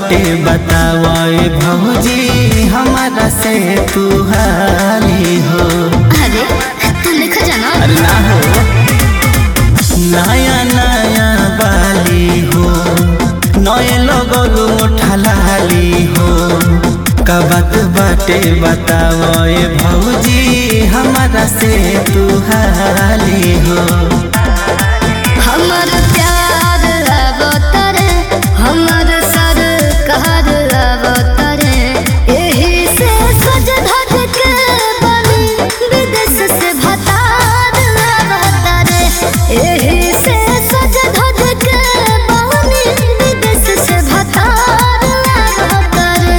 बाटे बतावे भौजी हमारा से तू हाली हो अरे तू लिखा जाना अरे ना हो नया नया बाली हो नए लोगों उठलाली हो कबत बाटे बतावे भौजी हमारा से तू हाली हो हमर प्यार अवतरे हमर सर कहर अवतरे एही से सज धज के बनी विदेश से भतार अवतरे एही से सज धज के बनी विदेश से भतार अवतरे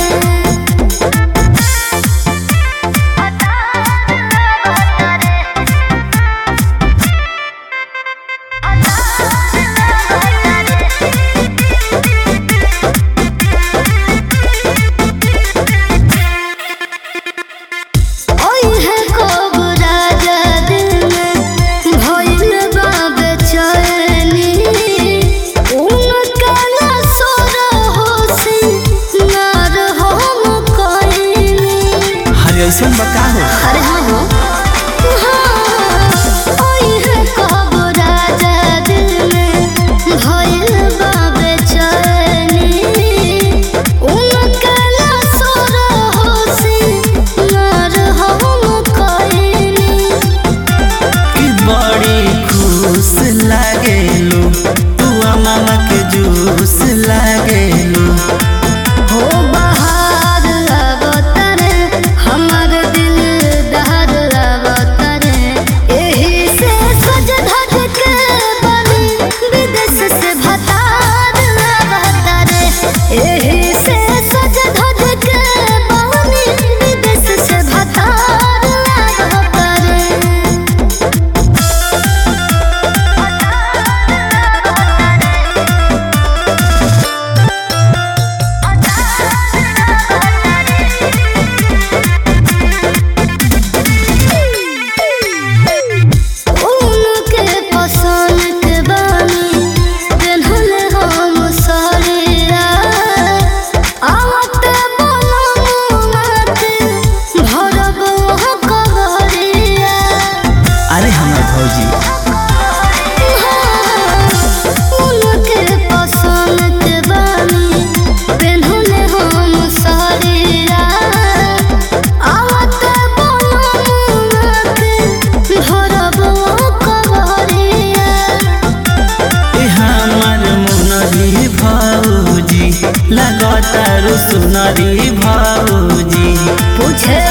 ओई है कोबरा दिल में भइल बा बेचैनी उनका ना सोर होसी नार हम कोइनी हरे ऐसा बका हो अरे हाँ हो हाँ, ओई है कोबरा दिल में भइल बा बेचैनी उनका ना सोर होसी नार हम कोइनी कि बड़ी खुश लागेलू तू मामा के जूस लागेलू हो बहार अवतरे हमर दिल दहर अवतरे एही से सज धज के बनी विदेश से भतार अवतरे एही से सज धज के बनी विदेश से भतार अवतरे उनके पसंद के बानी पेन्हल हम साड़िया आवत बनमुनाते भरब वहाँ कवरिया अरे हमार भौजी उनके पसंद के बानी पेन्हल हम साड़िया आवत बनमुनाते भरब वहाँ कवरिया ए हमार मुनरी भौजी लगता सुनरी भौजी पूछे